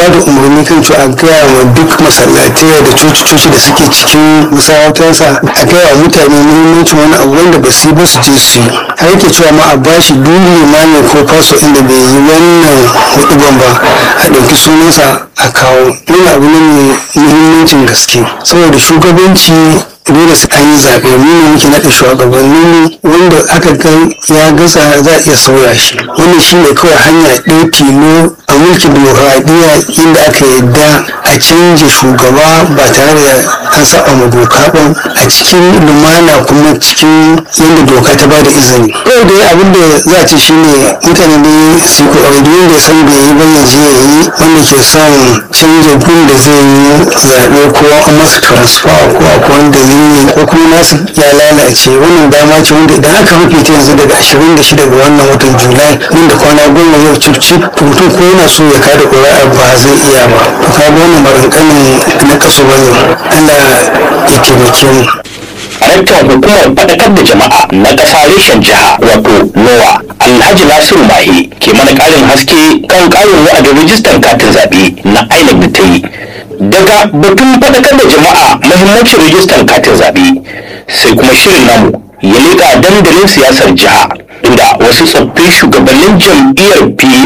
ba da umarni kan cewa a gaya wa duk masallatai da coci-coci da suke cikin masarautarsa a gaya wa mutane muhimmancin wani abu wanda ba su yi ba su je su yi har yake cewa ma a bashi duk limami ko faso inda bai yi wannan huduban ba a ɗauki sunansa a kawo wani abu ne mai muhimmancin gaske saboda shugabanci dole su an yi zaɓe mu ne muke naɗa shugabannin wanda aka ga ya gasa za a iya sauya shi wannan shi ne kawai hanya ɗaya tilo a mulkin dimokuraɗiyya inda aka yadda a canja shugaba ba tare da an saba ma doka ba a cikin lumana kuma cikin yadda doka ta bada izini kawai da abin da za a ce shine mutane ne su ko duk wanda ya san bai yi ba ya je ya yi wanda ke son canja gun da zai yi zaɓe ko an masa transfer ko akwai wanda zai yi ko kuma nasu ya lalace wannan dama ce wanda idan aka rufe ta yanzu daga 26 ga wannan watan julai nan da kwana goma yau cif cif mutum ko yana so ya kada ƙuri'a ba zai iya ba to ka ga wannan maganganin na kaso bane Allah ya taimake mu Daraktan hukumar faɗakar da jama'a na ƙasa reshen jiha wato NOWA Alhaji Nasiru Mahe ke mana ƙarin haske kan ƙarin wa'adin rijistar katin zaɓe na INEC da ta yi. Daga batun faɗakar da jama'a mahimmancin rijistar katin zaɓe sai kuma shirin namu ya leƙa dandalin siyasar jiha inda wasu tsoffin shugabannin jam'iyyar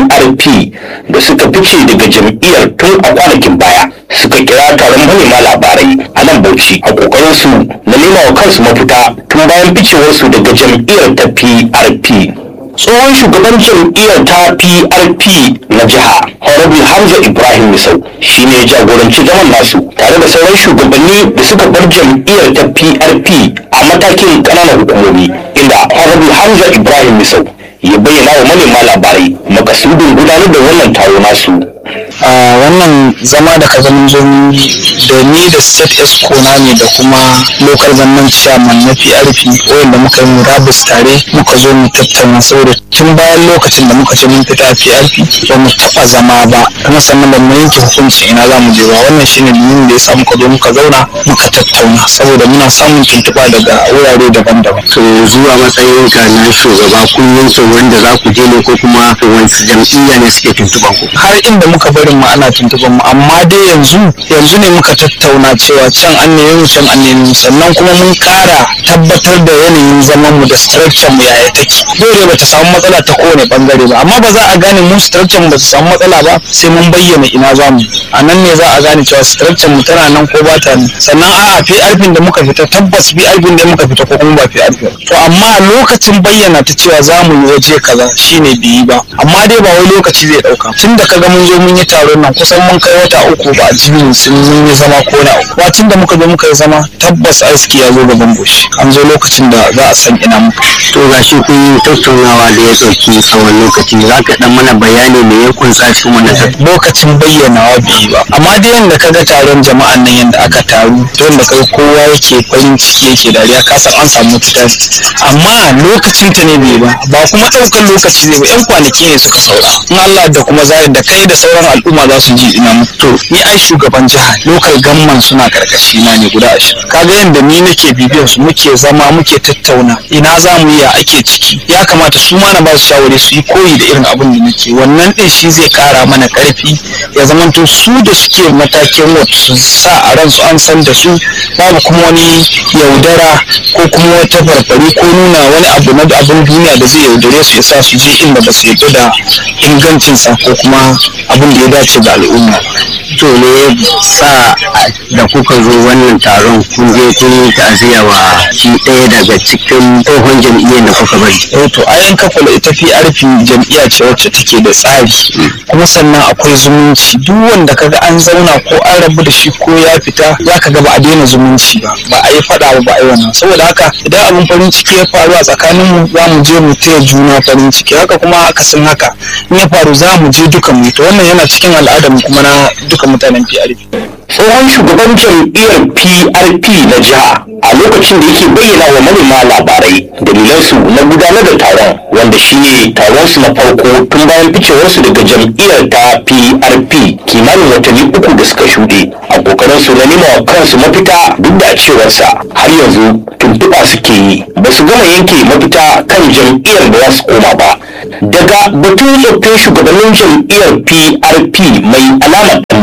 PRP da suka fice daga jam'iyyar tun a kwanakin baya suka kira taron manema labarai a nan Bauchi a kokarin su na nema wa kansu mafita tun bayan ficewarsu daga jam'iyyar ta PRP. Tsohon shugaban jam'iyyar ta PRP na jiha Honorable Hamza Ibrahim Misau shi ne ya jagoranci zaman nasu tare da sauran shugabanni da suka bar jam'iyyar ta PRP a matakin ƙananan hukumomi inda Honorable Hamza Ibrahim Misau ya bayyana wa manema labarai makasudin gudanar da wannan taro nasu. a wannan zama da ka zama zo mun yi da ni da state esco na ne da kuma local government chairman na PRP wanda muka yi murabus tare muka zo mu tattauna saboda tun bayan lokacin da muka ce mun fita PRP ba mu taba zama ba kuma sannan ba mu yanke hukunci ina za mu je ba wannan shine dalilin da ya sa muka zo muka zauna muka tattauna saboda muna samun tuntuɓa daga wurare daban-daban to zuwa matsayin ka na shugaba kun yanke wanda za ku je ne ko kuma wasu jam'iyya ne suke tuntuban ku har inda muka barin mu ana tuntuban mu amma dai yanzu yanzu ne muka tattauna cewa can an nemi mu can an nemi mu sannan kuma mun kara tabbatar da yanayin zaman mu da structure mu yaya take dole ba ta samu matsala ta kowane bangare ba amma ba za a gane mu structure mu ba ta samu matsala ba sai mun bayyana ina za mu a nan ne za a gane cewa structure mu tana nan ko ba ta nan sannan a'a PRP da muka fita tabbas PRP da muka fita ko kuma ba PRP ba to amma lokacin bayyana ta cewa za mu yi waje kaza shine bai yi ba amma dai ba wai lokaci zai dauka tun da kaga mun zo mun yi taron nan kusan mun kai wata uku ba a jimin sun mun yi zama ko na uku wacin da muka zo muka yi zama tabbas aski ya zo gaban goshi an zo lokacin da za a san ina muka to ga shi kun yi tattaunawa da ya ɗauki tsawon lokaci za ka ɗan mana bayani me ya kunsa cikin wannan tattaunawa lokacin bayyanawa bai yi ba amma dai yanda kaga taron jama'an nan yanda aka taru ta yanda kai kowa yake farin ciki yake dariya ka san an samu mafita amma lokacin ta ne bai yi ba ba kuma ɗaukar lokaci zai ba yan kwanaki ne suka saura in Allah da kuma zai da kai da sauran al'umma za su ji ina mutu ni ai shugaban jiha local gamman suna karkashi na ne guda ashirin kaga yanda ni nake bibiyar su muke zama muke tattauna ina za mu yi ya ake ciki ya kamata su ma na ba su shawari su yi koyi da irin abin da nake wannan din shi zai kara mana karfi ya zamanto su da suke matakin wata su sa a ransu an san da su babu kuma wani yaudara ko kuma wata farfari ko nuna wani abu na abin duniya da zai yaudare su ya sa su je inda ba su yarda da ingancinsa ko kuma abin da ya dace da al'umma to ne ya sa da kuka zo wannan taron kun je kun yi ta'aziyya wa shi ɗaya daga cikin tsohon jam'iyyar da kuka bari eh to ayan kafala ita PRP jam'iyya ce wacce take da tsari kuma sannan akwai zumunci duk wanda kaga an zauna ko an rabu da shi ko ya fita zaka ga ba a daina zumunci ba ba a yi fada ba ba a yi wannan saboda haka idan abin farin ciki ya faru a tsakanin mu za mu je mu taya juna farin ciki haka kuma akasin haka in ya faru za mu je duka mu to wannan yana cikin al'adar mu kuma na duka mutanen PRP tsohon shugaban jam'iyyar PRP na jiha a lokacin da yake bayyana wa manema labarai dalilansu na gudanar da taron wanda shine taronsu na farko tun bayan ficewarsu daga jam'iyyar ta PRP kimanin watanni uku da suka shuɗe a kokarin su na nema wa kansu mafita duk da cewarsa har yanzu tuntuɓa suke yi ba su gama yanke mafita kan jam'iyyar da za su koma ba daga batun tsoffin shugabannin jam'iyyar PRP mai alamar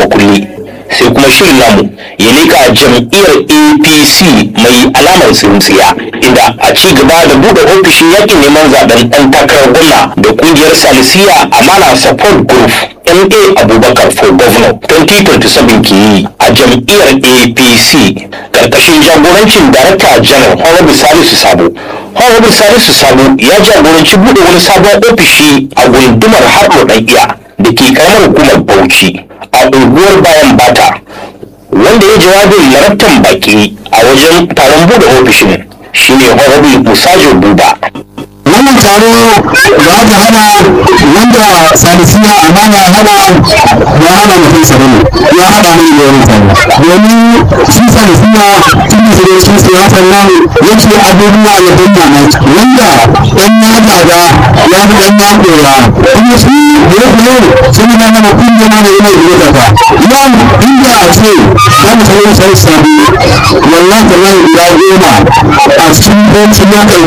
sai kuma shirin namu ya leka jam'iyyar apc mai alamar tsintsiya inda a ci gaba da buɗe ofishin yakin neman zaben ɗan takarar gwamna da ƙungiyar salisiya amana support group ma abubakar for governor 2027 ke yi a jam'iyyar apc karkashin jagorancin darakta janar honorable salisu sabo honorable salisu sabo ya jagoranci buɗe wani sabon ofishi a gundumar harɗo ɗan iya da ke karamar hukumar bauchi a unguwar bayan bata wanda ya jawabin larabtan baki a wajen taron buɗe ofishin shine honorable musajo buba wannan taro da aka hana wanda salisiya amana hana ya hana mutum sa bane ya hada mai da wani taro domin shi salisiya tun da shiga cikin siyasar nan yake abubuwa da ban mamaki wanda ɗan ya gada ya fi ɗan ya ɗora kuma shi bire-bire sun yi mana kungiya na yana da ta yau inda a ce za mu sayi sai sabi wallahi ta nan ya goma a cikin bankin ya